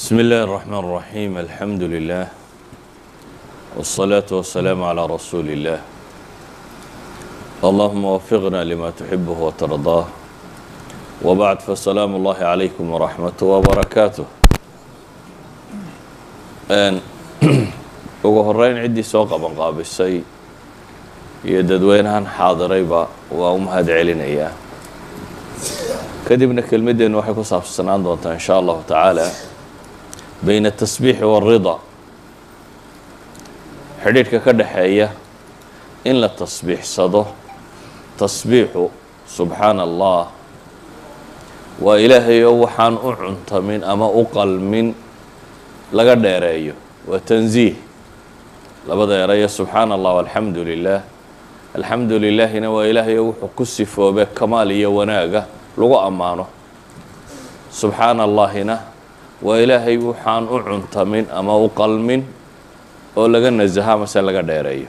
بسم الله الرحمن الرحيم الحمد لله والصلاة والسلام على رسول الله اللهم وفقنا لما تحبه وترضاه وبعد فالسلام الله عليكم ورحمته وبركاته ugu horeyn ciddii soo qaban qaabisay iyo dadweynahan xaadirayba waa u mahad celinayaa kadibna kelmaddeennu waxay ku saabsanaan doontaa in sha allahu tacaala bayna atasbiixi waalrida xidhiidhka ka dhexeeya in la tasbiixsado tasbiixu subxaana allah waa ilaahayoo waxaan u cuntamin ama u qalmin laga dheereeyo waa tanziih labada erayo subxaana allah alxamdu lilah alxamdu lilaahina waa ilaahayoo wuxuu ku sifoobe kamaal iyo wanaaga lagu ammaano subxaana allaahina waa ilaahay waxaan u cuntamin ama u qalmin oo laga nasaha mase laga dheereeyo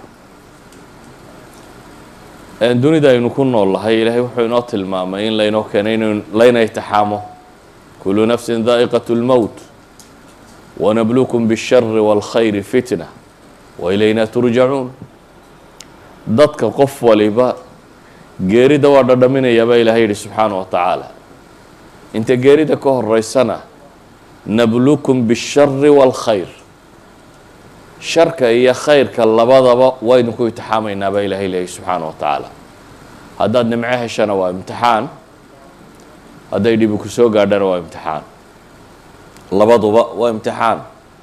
dunida aynu ku nool lahay ilaahay wuxuu inoo tilmaamay in laynoo keenay in layna itixaamo kulu nafsin daa'iqat اlmowt wanablukum bالshari wاlkhayri fitna wailayna turjacuun dadka qof waliba geerida waa dhadhaminayaa baa ilahay yihi subxaana wa tacaala inta geerida ka horeysana nablukum bالshari wاlkhayr sharka iyo khayrka labadaba waynu ku imtixaamaynaa baa ilahay leeyahy subxaana wa tacaala haddaad nimco heshana waa imtixaan hadday dhibi ku soo gaadhana waa imtixaan labaduba waa imtixaan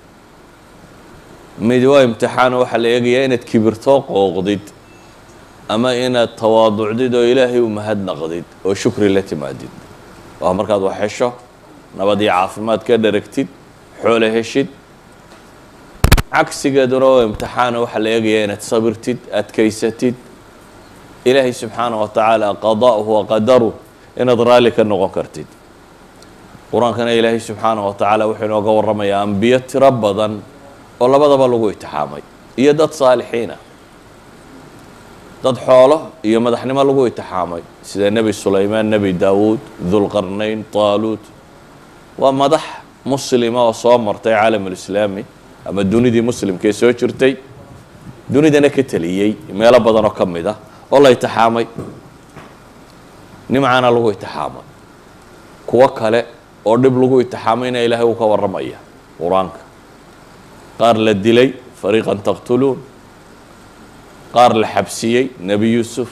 mid waa imtixaan waxaa la eegayaa inaad kibirtoo qooqdid ama inaad tawaaducdid oo ilaahay u mahadnaqdid oo shukri la timaadid waa markaad wax hesho nabad iyo caafimaad ka dharagtid xoole heshid cagsigeeduna oo imtixaana waxaa la eegayaa inaad sabirtid adkaysatid ilaahay subxaana wa tacaala qada'uhu wa qadaruh inaad raalli ka noqon kartid qur-aankana ilaahay subxaana wa tacaala wuxuu inooga warramayaa ambiyo tiro badan oo labadaba lagu itixaamay iyo dad saalixiina dad xoolo iyo madaxnimo lagu itixaamay sida nebi sulaymaan nebi daawuud dulqarnayn taaluut waa madax muslima oo soo martay caalamulislaami ama dunidii muslimkaee soo jirtay dunidana ka teliyey meelo badan oo ka mid ah oo la itixaamay nimcana lagu itixaamay kuwo kale oo dhib lagu itixaamayna ilaahay uu ka warramaya qur-aanka qaar la dilay fariiqan taqtuluun qaar la xabsiyey nebi yuusuf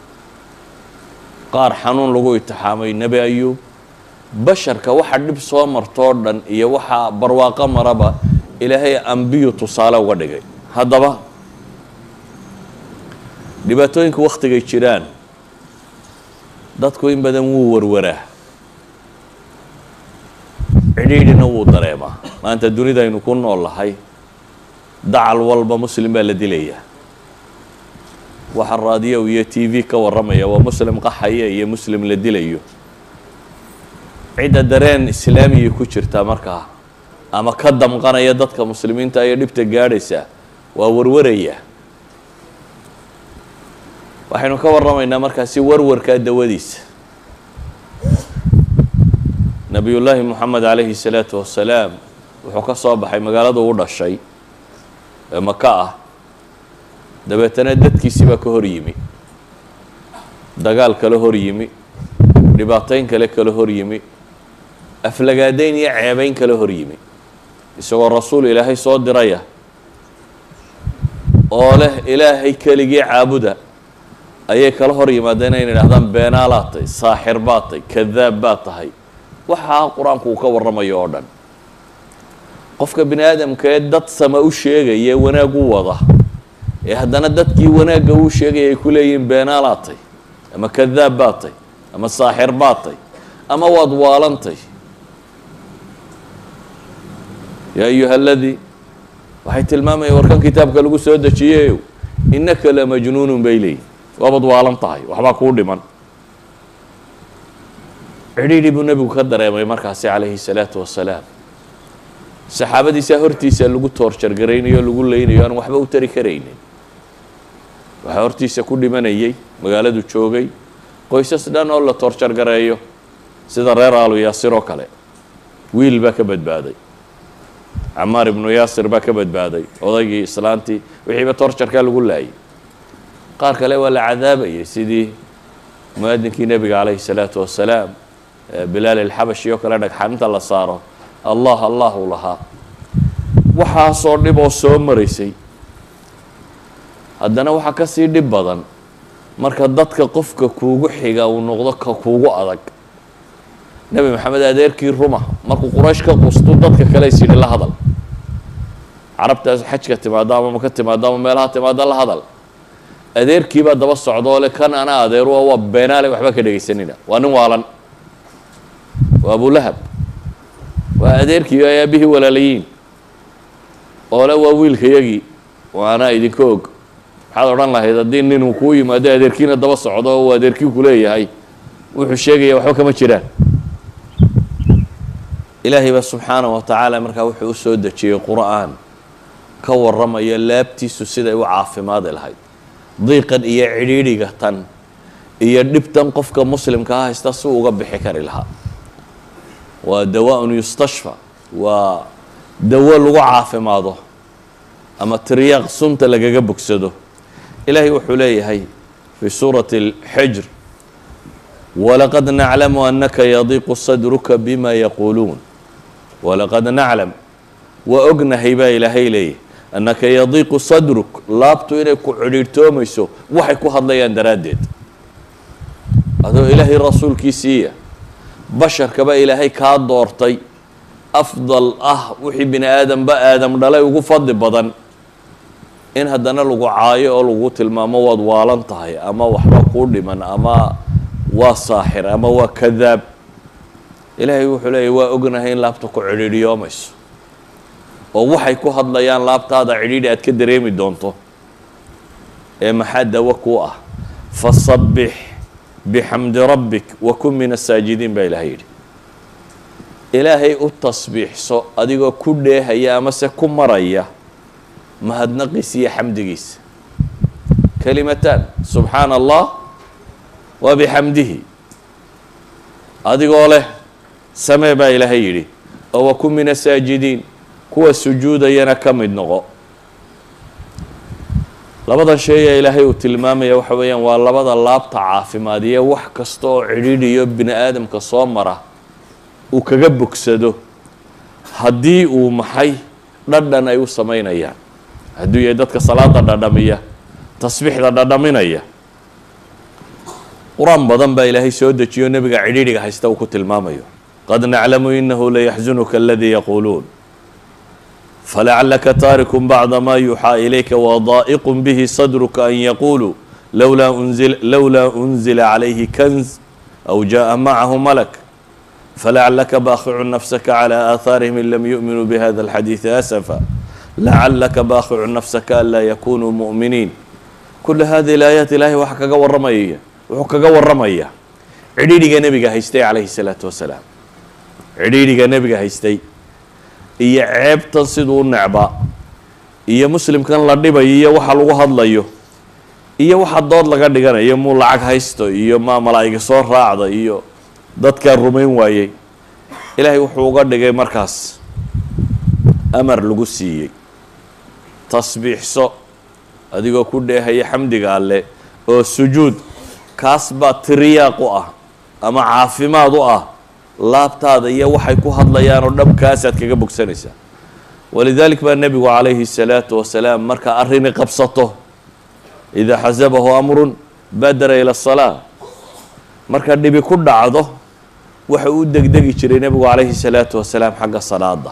qaar xanuun lagu itixaamay nebi ayuub basharka waxa dhib soo martoo dhan iyo waxaa barwaaqo maraba ilaahay ambiyu tusaale uga dhigay haddaba dhibaatooyinka wakhtigay jiraan dadku in badan wuu warwaraa cidhiidhina wuu dareemaa maanta dunida aynu ku nool lahay dacal walba muslim baa la dilayaa waxa raadiyow iyo t v ka warramaya waa muslim qaxaya iyo muslim la dilayo cidda dareen islaamiya ku jirta markaa ama ka damqanaya dadka muslimiinta iyo dhibta gaadhaysa waa warwaraya waxaynu ka warramaynaa markaasi warwarkaa dawadiisa nabiyullaahi moxamed calayhi salaatu wassalaam wuxuu ka soo baxay magaalada u dhashay ee maka ah dabeetana dadkiisii baa ka hor yimi dagaal kale hor yimi dhibaatayn kale kala hor yimi aflagaadayn iyo ceebayn kale hor yimi isagoo rasuul ilaahay soo diraya oo leh ilaahay keligii caabuda ayay kala hor yimaadeen inay idhahdaan beenaalaad tahay saaxir baad tahay kadaab baad tahay waxaa qur-aanku uu ka warramayo oo dhan qofka bini aadamka ee dad sama u sheegaya ee wanaag u wada ee haddana dadkii wanaagga uu sheegaya ay ku leeyihiin beenaalaad tahy ama kadaab baad tahy ama saaxir baad tahy ama waad waalantay yaa ayuha aladii waxay tilmaamayeen warkan kitaabka lagu soo dejiyeyow innaka la majnuunun bay leeyihin waabaad waalan tahay waxbaa kuu dhiman cidhiidhi buu nebigu ka dareemay markaasi calayhi salaatu wassalaam saxaabadiisaa hortiisa lagu toorjargaraynayo o lagu leynayo aan waxba u tari karaynin waxaa hortiisa ku dhimanayay magaaladu joogay qoysas dhan oo la toorjargareeyo sida reer aalu yaasir oo kale wiil baa ka badbaaday camaar ibnu yaasir baa ka badbaaday odaygii islaantii wixiiba torjarkaa lagu laayay qaar kale waa la cadaabayay sidii mu-adinkii nebiga calayhi salaatu wasalaam bilaal ilxabashi oo kale dhagxaninta la saaro allah allah uu lahaa waxaasoo dhib oo soo maraysay haddana waxaa ka sii dhib badan marka dadka qofka kuugu xiga uu noqdo ka kuugu adag nebi maxamed adeerkii ruma markuu quraysh ka qustu dadka kale is yidhi la hadal carabtaas xajka timaado ama maka timaado ama meelaha timaado la hadal adeerkiibaa daba socdoo le kan ana adeeru waa beenaale waxba ka dhegaysanina waa nin waalan waa abulahab waa adeerkii ay aabihii walaalayiin oo le waa wiilkayagii waana idinka og maxaad odhan lahayd haddii nin uu kuu yimaado adeerkiina daba socdo oo uu adeerkii ku leeyahay wuxuu sheegaya waxba kama jiraan ilaahay baa subxaana wa tacaala markaa wuxuu u soo dejiyey qur'aan ka warramaya laabtiisu siday u caafimaadi lahayd diiqan iyo cidhiidhiga tan iyo dhibtan qofka muslimkaa haysta si uga bixi kari lahaa waa dawaa-un yustashfa waa dawo lagu caafimaado ama tiryaaq sunta lagaga bogsado ilaahay wuxuu leeyahay fii suurati اlxijr walaqad naclamu anaka yadiiqu sadruka bima yaquuluun walaqad naclam waa ognahay baa ilaahay leeyahy annaka yadiiqu sadruk laabtu inay ku cidhiidhtoomayso waxay ku hadlayaan daraaddeed adoo ilaahay rasuulkiisiiya basharkaba ilaahay kaa doortay afdal ah wixii bini aadamba aadam dhalay ugu fadli badan in haddana lagu caayo oo lagu tilmaamo waad waalan tahay ama waxba kuu dhiman ama waa saaxir ama waa kadaab ilaahay wuxuu leeyahy waa ognahay in laabta ku cidhiidhiyoomayso oo waxay ku hadlayaan laabtaada cidhiidhi aad ka dareemi doonto ee maxaa dawo kuu ah fasabbix bixamdi rabbik wa kun min asaajidiin baa ilahay yidhi ilaahay u tasbiixso adigoo ku dheehaya amase ku maraya mahadnaqiisa iyo xamdigiisa kalimataan subxaana allah wa bixamdihi adigoo leh samee baa ilaahay yidhi oo wa kun min asaajidiin kuwa sujuudayana ka mid noqo labadan shay ee ilaahay uu tilmaamaya waxa weeyaan waa labada laabta caafimaadiya wax kasta oo cidhiidhiyo bini aadamka soo mara uu kaga bogsado haddii uu maxay dhadhan ay u samaynayaan hadduu yahay dadka salaada dhadhamiya tasbiixda dhadhaminaya qur-aan badan baa ilaahay soo dejiyo nebiga cidhiidhiga haysta uu ku tilmaamayo qad naclamu inahu layaxzunuka aladii yaquuluun falacalaka taariku bacda ma yuuxaa ilayka wadaa'iqu bihi sadruka an yaquuluu lowlaa unzil lowlaa unzila calayhi kanz aw jaءa macahu malak falacalaka baakicu nafsaka calى aahaarihim in lam yu'minuu bihada alxadiidi asafa lacalaka baakicu nafsaka anlaa yakunuu mu'miniin kula hadihi alaayaat ilaahay waxa kaga warramaya wuxuu kaga warramaya cidhiidhiga nebiga haystay calayhi salaatu wasalaam cidhiidhiga nebiga haystay iyo ceebtan siduu u necbaa iyo muslimkan la dhibayo iyo waxa lagu hadlayo iyo waxa dood laga dhiganayo muu lacag haysto iyo maa malaa'iga soo raacda iyo dadkaa rumayn waayey ilaahay wuxuu uga dhigay markaas amar lagu siiyey tasbiixso adigoo ku dheehaya xamdiga alle oo sujuud kaas baa tiriyaaq u ah ama caafimaad u ah laabtaada iyo waxay ku hadlayaan oo dhabkaasaad kaga bogsanaysaa walidaalik baa nebigu calayhi الsalaatu wasalaam marka arrini qabsato idaa xasabahu amrun badara ila الsalaa marka dhibi ku dhacdo waxa uu degdegi jiray nebigu calayhi الsalaatu wasalaam xagga salaada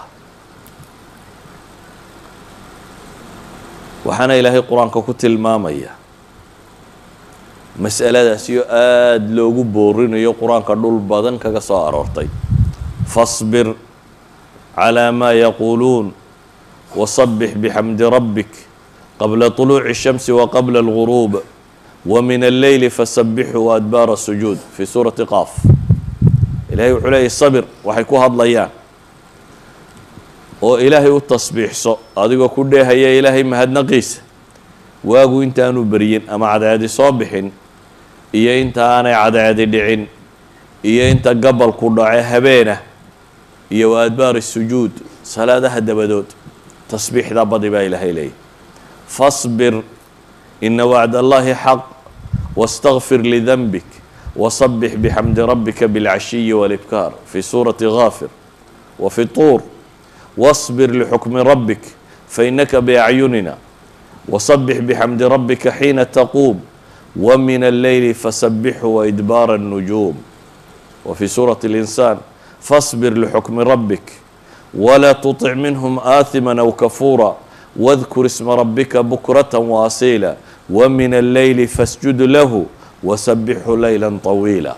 waxaana ilaahay qur-aanka ku tilmaamaya mas'aladaasiyo aada loogu boorinayo qur-aanka dhul badan kaga soo aroortay fasbir calaa maa yaquuluun wasabbix bixamdi rabbik qabla طuluuci الshamsi waqabla اlguruub wamin alleyli fasabbixu waadbaara sujuud fii suurati qaaf ilahay wuxuu leeyahy sabir waxay ku hadlayaan oo ilaahay u tasbiixso adigoo ku dheehaya ilaahay mahadnaqiisa waagu intaanu beryin ama cadceedi soo bixin iyo inta aanay cadceedi dhicin iyo inta gabalku dhace habeenah iyo wa adbaari sujuud salaadaha dabadood tasbiixda badi baa ilaahay leeyahy fasbir ina wacd allahi xaq wastakfir lidanbik wasabix bixamdi rabbika bilcashiyi walibkaar fi suurati gaafir wa fi tuur wasbir lixukmi rabbik fainaka biacyunina wasabix bixamdi rabbika xiina taquum ومن الليل فسبحه وإدبار النجوم وفي سورة الإنسان فاصبر لحكم ربك ولا تطع منهم آثما أو كفورا واذكر اسم ربك بكرة وأصيلا ومن الليل فاسجد له وسبحه ليلا طويلا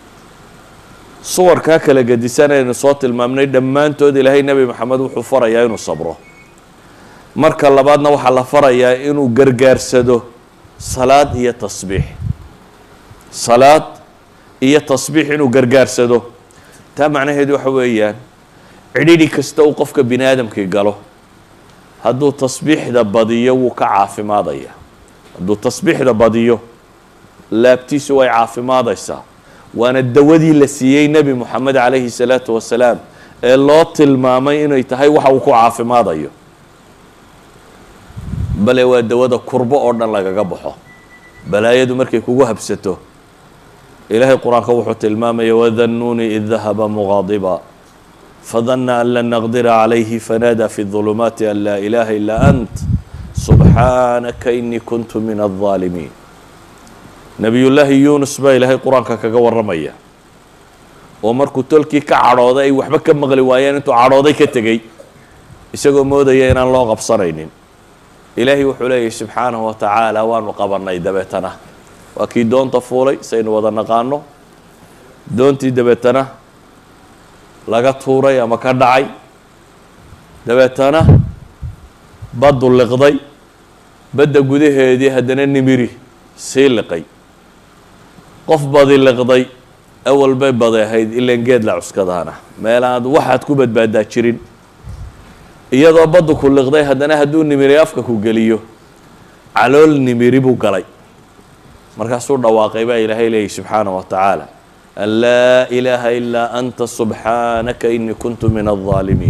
صور كاكلا قدسانا صوت المامني دمان تود إلهي نبي محمد وحو فريا إنو صبره مركا لبادنا وحا فريا إنو قرقار سدو salaad iyo tasbiix salaad iyo tasbiix inuu gargaarsado taa macnaheedu waxa weeyaan cidhidhi kasta uu qofka bini aadamkii galo hadduu tasbiixda badiyo wuu ka caafimaadaya hadduu tasbiixda badiyo laabtiisu way caafimaadaysaa waana dawadii la siiyey nebi moxamed calayhi salaatu wasalaam ee loo tilmaamay inay tahay waxa uu ku caafimaadayo bale waa dawada kurbo oo dhan lagaga baxo balaayadu markay kugu habsato ilaahay qur-aanka wuxuu tilmaamaya wadannuuni id dahaba muqaadiba fadana an lan naqdira calayhi fanaadaa fi ظulumaati an laa ilaha ilaa ant subxaanaka inii kuntu min الظaalimiin nebiyullaahi yuunus baa ilaahay qur-aanka kaga warramaya oo markuu tolkii ka cadhooday ay waxba ka maqli waayeen intuu cadhooday ka tegey isagoo moodaya inaan loo qabsanaynin ilaahay wuxuu leeyahy subxaanahu wa tacaala waanu qabanay dabeetana waa kii doonta fuulay saynu wada naqaano doontii dabeetana laga tuuray ama ka dhacay dabeetana baddu liqday badda gudaheedii haddana nimiri sii liqay qof badi liqday awal bay badi ahayd ilan geed la cuskadaana meelaad waxaad ku badbaadaa jirin iyadoo baddu ku liqday haddana hadduu nimiri afka ku geliyo calool nimiri buu galay markaasuu dhawaaqay baa ilaahay leeyahy subxaana wa tacaala an laa ilaaha ilaa anta subxaanaka inii kuntu min الظaalimiin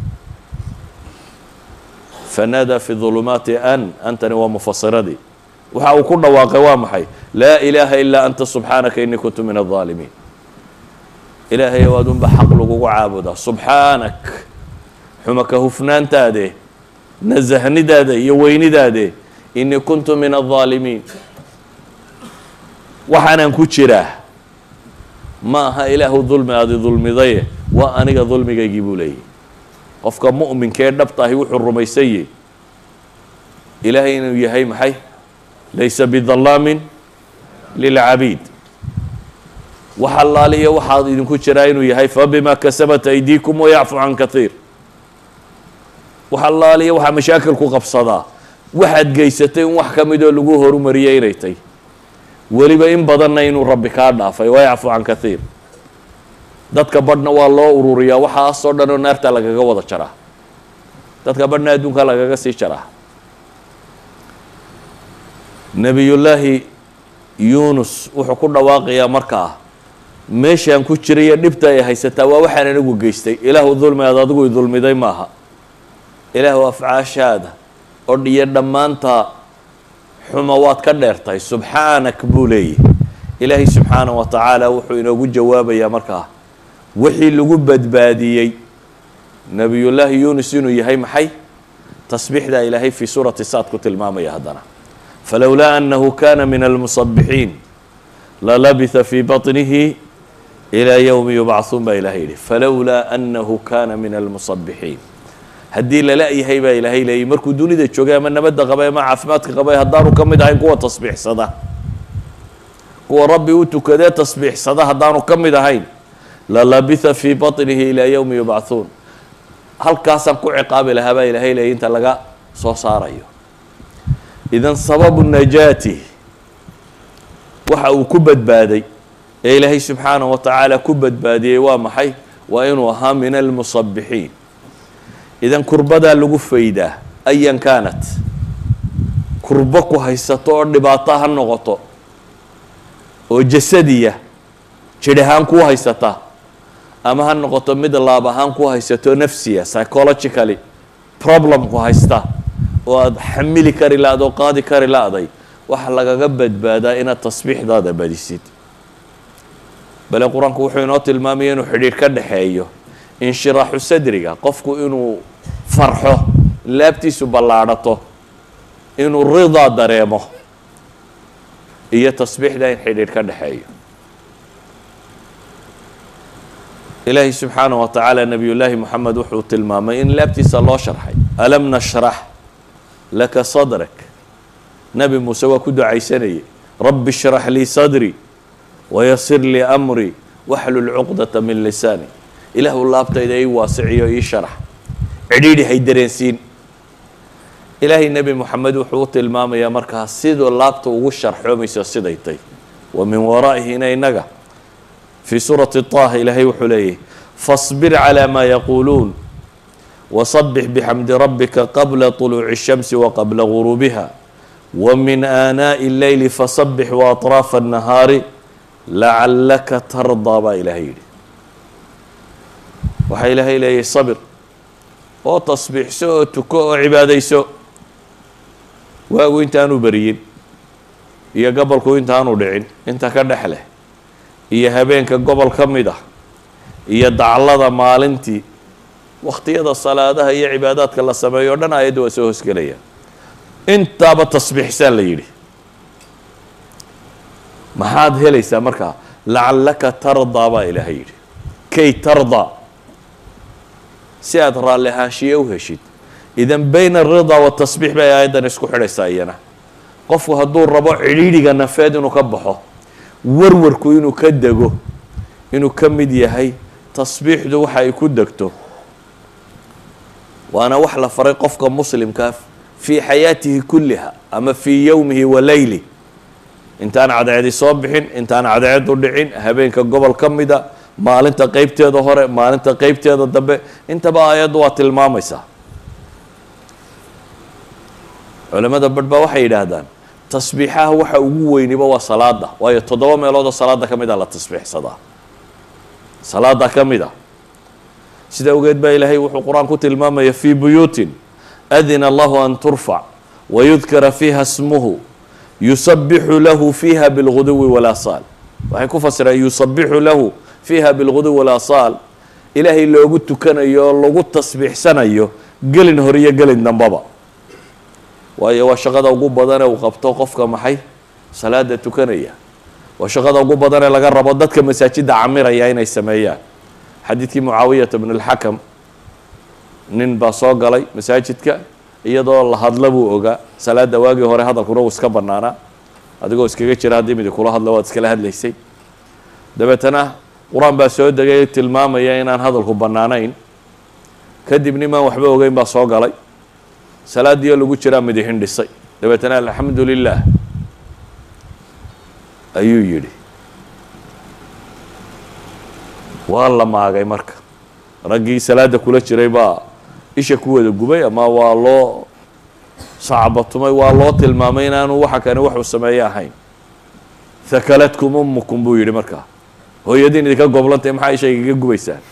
fanaadaa fi ظulumaati an antani waa mufasiradii waxa uu ku dhawaaqay waa maxay laa ilaaha ilaa anta subxaanaka inii kuntu min الظaalimiin ilaahay waad unba xaq lagugu caabudaa subxaanak xumaka hufnaantaade nasahnidaada iyo weynidaade inii kuntu min الظaalimiin waxaanaan ku jiraa ma aha ilaahu dulmi aadi dulmidaye waa aniga dulmigaygii buu leeyahy qofka mu'minkee dhabtahi wuxuu rumaysanyey ilaahay inuu yahay maxay laysa bidallaamin lilcabiid wax allaaliya waxaad idinku jiraa inuu yahay fabima kasabat aydiikum wayacfu can kaiir wax allaaliya waxaa mashaakil ku qabsadaa waxaad geysatay in wax ka midoo lagu horumariyay inay tay weliba in badanna inuu rabbi kaa dhaafay wayacfu can kaiir dadka badhna waa loo ururiyaa waxaasoo dhan oo naarta lagaga wada jaraa dadka badhna adduunka lagaga sii jaraa nebiyullaahi yuunus wuxuu ku dhawaaqayaa markaa meeshaan ku jiraiyo dhibta ay haysataa waa waxaan anigu geystay ilaahu dulmi aad adigu i dulmiday maaha ilaahu afcaashaada odh iyo dhammaanta xuma waad ka dheertahay subxaanak buu leeyahy ilaahay subxaana wa tacaala wuxuu inoogu jawaabayaa markaa wixii lagu badbaadiyey nebiyullaahi yuunus inuu yahay maxay tasbiixdaa ilaahay fii suurati saad ku tilmaamaya haddana falowlaa annahu kana min almusabixiin lalabitha fii baطnihi ilaa yowmi yubcahuun baa ilahay yihi falowlaa annahu kana min almusabixiin haddii lala-yahay baa ilaahay leeyay markuu dunida joogay ama nabadda qabay ama caafimaadka qabay haddaanu ka mid ahayn kuwa tasbiixsada kuwa rabbi u tukadee tasbiixsada haddaanu ka mid ahayn lalabitha fii baطnihi ilaa yowmi yubcahuun halkaasaan ku ciqaabi lahaa baa ilaahay leeyay inta laga soo saarayo idan sababu najaati waxa uu ku badbaaday ee ilaahay subxaana wa tacaala ku badbaadiyey waa maxay waa inuu ahaa min almusabixiin idan kurbadaa lagu faydaa ayan kaanat kurbo ku haysato oo dhibaato ha noqoto oo jasadiya jidh ahaan kuu haysata ama ha noqoto mid laab ahaan ku haysato nafsiya psychologically problem ku haysta oo aada xamili kari la-d oo qaadi kari la-day waxa lagaga badbaadaa inaad tasbiixdaada badisid bale qur-aanku wuxuu inoo tilmaamaya inuu xidhiidh ka dhexeeyo inshiraaxu sadriga qofku inuu farxo laabtiisu ballaadhato inuu ridaa dareemo iyo tasbiixda in xidhiidh ka dhexeeyo ilaahi subxaanah wa tacaala nabiy llaahi moxamed wuxuu tilmaamay in laabtiisa loo sharxay alam nashrax laka sadrak nebi muuse waa ku ducaysanayay rabbi shrax lii sadrii wayasir lii amrii waxlul cuqdata min lisaani ilaahu laabtayda ii waasiciyo ii sharax cidhiidhi hay dareensiin ilaahay nebi moxamed wuxuu u tilmaamayaa markaa siduu laabta ugu sharxoomayso siday tay wa min waraa'ihina inaga fii suurati طaha ilaahay wuxuu leeyahy faصbir calى ma yaquuluun wasabix bixamdi rabbika qabla طuluuci الshamsi waqabla guruubiha wmin aanaaءi اleyli fasabix waaطraafa الnahaari lacalaka tardaa baa ilaahay yidhi waxaa ilaahay leeyahy sabir oo tasbiixso oo tuko oo cibaadayso waagu intaanu beriyin iyo gobolku intaanu dhicin inta ka dhex leh iyo habeenka gobol ka mid ah iyo daclada maalintii wakhtiyada salaadaha iyo cibaadaadka la sameeyo o dhan aayadda waa soo hosgelaya intaaba tasbiixsaa la yidhi maxaad helaysaa markaa lacallaka tardaa baa ilaahay yidhi kay tardaa si aada raalli ahaanshiye u heshid idan bayna alridaa watasbiix bay aayaddan isku xidhaysaa iyana qofku hadduu rabo cidhiidhiga nafeed inuu ka baxo warwarku inuu ka dego inuu ka mid yahay tasbiixdu waxa ay ku degto waana wax la faray qofka muslimkaa fii xayaatihi kulliha ama fii yowmihi wa leyli intaan cadceedi soo bixin intaan cadceedu dhicin habeenka gobol ka mida maalinta qeybteeda hore maalinta qeybteeda dambe intaba aayaddu waa tilmaamaysaa culamada badh baa waxay yidhaahdaan tasbiixaha waxa ugu weyniba waa salaada waayo toddoba meeloodoo salaada ka mid a la tasbiixsadaa salaada ka mid a sida awgeed baa ilaahay wuxuu qur-aan ku tilmaamaya fii buyuutin adina allahu an turfac wayudkara fiiha smuhu yusabixu lahu fiiha bilguduwi walaasaal waxay ku fasireen yusabixu lahu fiiha bilguduwi walaasaal ilaahay loogu tukanayo oo lagu tasbiixsanayo gelin hor iyo gelin dambaba waayo waa shaqada ugu badanee uu qabto qofka maxay salaada tukanaya waa shaqada ugu badanee laga rabo dadka masaajidda camiraya inay sameeyaan xadiidkii mucaawiyata bn اlxakam nin baa soo galay masaajidka iyadoo la hadla buu ogaa salaada waagii hore hadalkuna uu iska banaanaa adigoo iskaga jira haddii midi kula hadla waad iskala hadlaysay dabeetana qur-aan baa soo degay tilmaamaya inaan hadalku bannaanayn kadib nimaan waxba ogeyn baa soo galay salaadiioo lagu jiraa midi hindhisay dabeetana alxamdu lilah ayuu yidhi waa la maagay marka raggii salaada kula jiray baa isha ku wada gubay ama waa loo sacbatumay waa loo tilmaamay inaanu waxa kani waxuu sameeye ahayn hakaladkum umukum buu yidhi markaa hooyadiin idinka goblantay maxaa isha igaga gubaysaan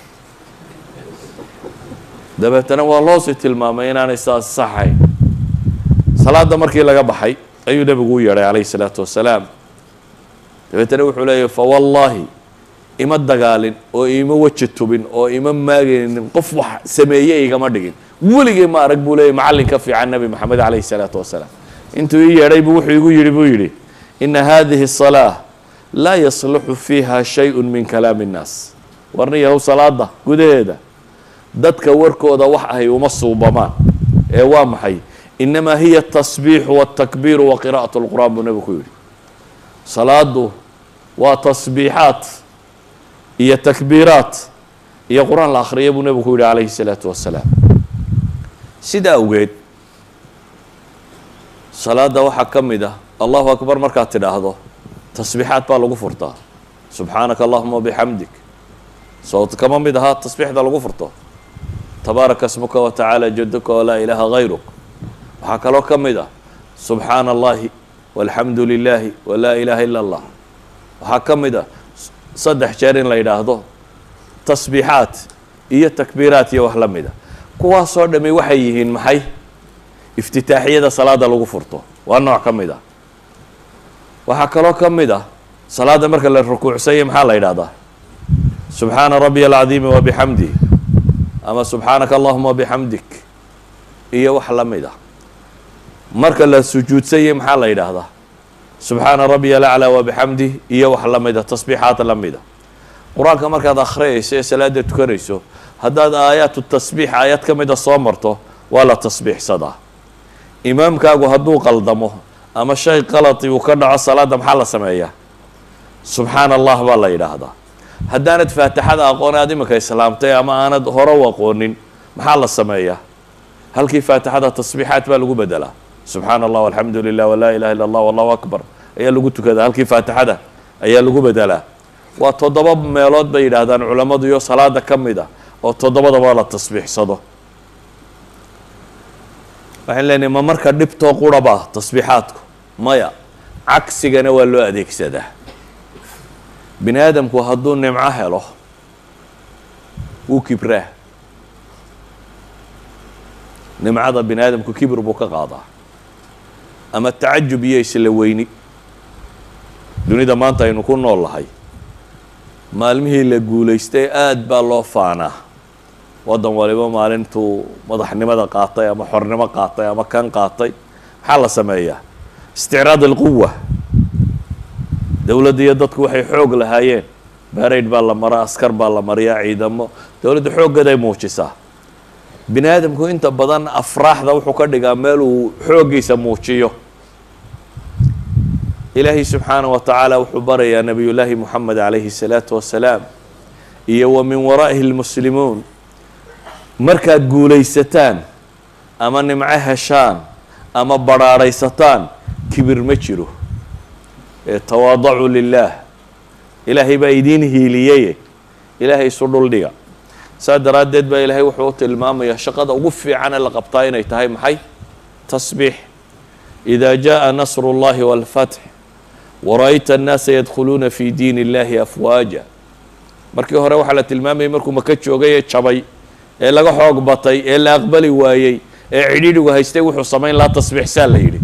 dabeetana waa loosii tilmaamay inaanay saas saxayn salaada markii laga baxay ayuu nebigu u yeedhay calayhi salaatu wasalaam dabeetana wuxuu leeyahy fawallaahi ima dagaalin oo ima weji tubin oo ima maagaynin qof wax sameeye igama dhigin weligay ma arag buu leeyay macallin ka fiican nebi moxamed calayhi salaatu wasalaam intuu ii yeedhay buu wuxuu igu yidhi buu yidhi ina hadihi الصalaaة laa yasluxu fiiha shayءu min kalaami الnaas warni yahow salaada gudaheeda dadka warkooda wax ahay uma suubamaan ee waa maxay inamaa hiya الtasbiixu wالtakbiiru wa qira'aة اlqur'an buu nebigu ku yidhi salaadu waa tasbiixaat iyo takbiiraat iyo qur-aan la akhriya buu nebigu ku yidhi calayhi الsalaatu wasalaam sida awgeed salaada waxaa ka mid ah allahu akbar markaad tidhaahdo tasbiixaad baa lagu furtaa subxaanaka allahuma bixamdik sowt kama mid ahaa tasbiixda lagu furto tabaaraka smuka watacaala jaduka walaa ilaaha hayruk waxaa kaloo ka mid ah subxaana allahi walxamdu lilaahi walaa ilaaha ila allah waxaa ka mid ah saddex jeer in la yidhaahdo tasbiixaat iyo takbiiraat iyo wax la mida kuwaasoo dhami waxay yihiin maxay iftitaaxiyada salaada lagu furto waa nooc ka mid ah waxaa kaloo ka mid ah salaada marka la rukuucsanya maxaa la yidhahdaa subxaana rabbiya alcadiimi wabixamdih ama subxaanaka allahuma wabixamdik iyo wax la mid ah marka la sujuudsanya maxaa la yidhaahdaa subxaana rabbiya alaclaa wabixamdih iyo wax la mida tasbiixaad la mida qur-aanka markaad akhriyayso ee salaada tukanayso haddaad aayaatu tasbiix aayad ka mida soo marto waa la tasbiixsadaa imaamkaagu hadduu qaldamo ama shay qalati uu ka dhaco salaada maxaa la sameeyaa subxaana allah baa la yidhaahdaa haddaanad faatixada aqoon aad iminka islaamtay ama aanad hore u aqoonin maxaa la sameeyaa halkii faatixada tasbiixaad baa lagu bedelaa subxaana allah alxamdu lilah walaa ilaha illa allah wallahu akbar ayaa lagu tukadaa halkii faatixada ayaa lagu bedelaa waa toddoba meelood bay yidhaahdaan culammadu iyo salaada ka mid ah oo toddobadaba la tasbiixsado waxaan leenahay ma marka dhibtoo quraba tasbiixaadku maya cagsigana waa loo adeegsadaa bini aadamku hadduu nimco helo wuu kibraa nimcada bini aadamku kibir buu ka qaadaa ama tacajub iyo isla weyni dunida maanta aynu ku nool lahay maalmihii la guulaystay aada baa loo faanaa waddan waliba maalintuu madaxnimada qaatay ama xornimo qaatay ama kan qaatay maxaa la sameeyaa isticraad alquwa dowladda iyo dadku waxay xoog lahaayeen baarayd baa la maraa askar baa la mariyaa ciidamo dowladda xooggeeday muujisaa bini aadamku inta badan afraaxda wuxuu ka dhigaa meel uu xooggiisa muujiyo ilaahay subxaanah wa tacaala wuxuu barayaa nabiyullaahi moxamed calayhi salaatu wasalaam iyo wa min waraa'ihi lmuslimuun markaad guulaysataan ama nimco heshaan ama badhaadhaysataan kibir ma jiro ee tawaadacuu lilaah ilaahay baa idiin hiiliyaye ilaahay isu dhuldhiga saa daraaddeed baa ilaahay wuxuu u tilmaamayaa shaqada ugu fiicane la qabtaa inay tahay maxay tasbiix ida jaءa nasru اllahi wاlfatx wara-yta annaasa yadkhuluuna fi diin illahi afwaaja markii hore waxaa la tilmaamayay markuu maka joogay ee jabay ee laga xoog batay ee la aqbali waayey ee cidhidhigu haystay wuxuu samayn lahaa tasbiixsaa la yidhi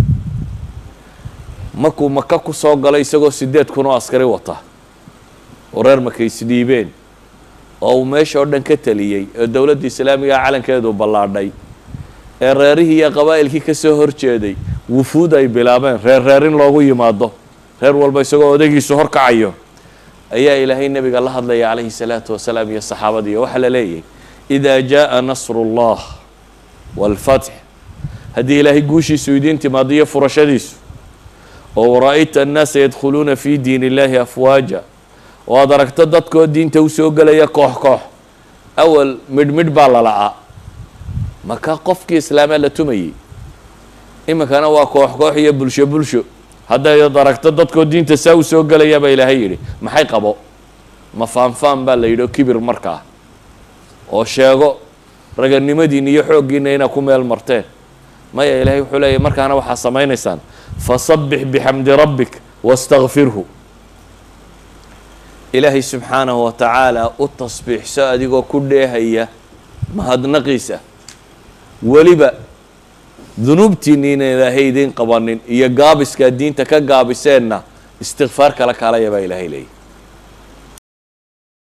markuu maka ku soo galay isagoo sideed kun oo askari wata oo reer maka isdhiibeen oo uu meesha oo dhan ka teliyey oo dowladda islaamiga calankeedu ballaadhay ee reerihii iyo qabaa'ilkii ka soo horjeeday wufuud ay bilaabeen reer reerin loogu yimaado reer walba isagoo odagiisu horkacayo ayaa ilaahay nebiga la hadlaya calayhi salaatu wasalaam iyo saxaabadiiyo waxaa la leeyahay idaa jaءa nasru اllah wاlfatx haddii ilaahay guushiisu idiin timaado iyo furashadiisu oo wara-yta annaasa yadkhuluuna fi diin illahi afwaaja oo aad aragto dadkoo diinta usoo gelaya koox koox awal midh midh baa la la'aa maka qofkii islaamaa la tumayey iminkana waa koox koox iyo bulsho bulsho haddayd aragto dadkoo diinta saa usoo gelaya baa ilaahay yidhi maxay qabo ma faanfaan baa la yidhi oo kibir markaa oo sheego raganimadiina iyo xooggiina inaa ku meel marteen maya ilaahay wuxuu leeyahy markaana waxaa samaynaysaan fasabbix bixamdi rabbik wastakfirhu ilaahay subxaanahu wa tacaala u tasbiixso adigoo ku dheehaya mahadnaqiisa weliba dunuubtiinni ina ilaahay idiin qabanin iyo gaabiskaa diinta ka gaabiseenna istikfaar kala kaalaya baa ilaahay leeyahy